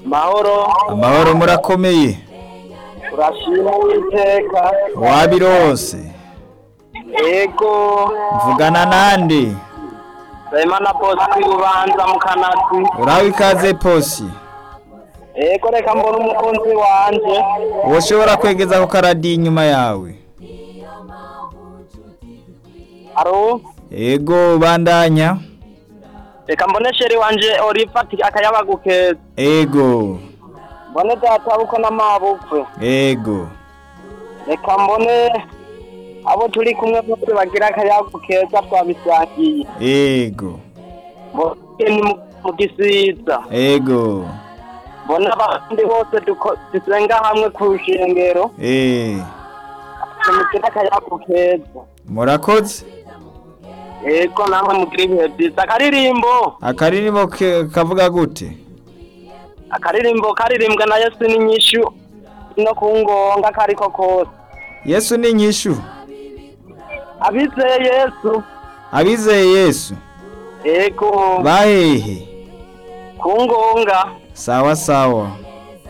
mahoro amahoro murakomeye urashima uwiteka wabirose ego mvugana nande Nsabimana Bosco Bubanza mu Kanatsi uraho ikaze posi ego reka mbona umukunzi wanje woshobora kwegeza ku karadiyo inyuma yawe aro ego bandanya reka mbone sheri wanje orifati akayabagukeza ego mbone databuko n'amabukwe ego reka mbone abo turi kumwe bose bagira akayabagukeza twabisangiye ego mbone ni mu- mu gisiza ego mbone abandi bose duko- dusenga hamwe ku rushengero eh tumugira akayabagukeza murakoze ego namwe mugira ibihe byiza akaririmbo akaririmbo ke- kavuga gute akaririmbo karirimbwa na yesu n'inyishu no ku ngonga kariko kose yesu ni inyishu abizeye yesu abizeye yesu ego bahehe ku ngonga sawa sawa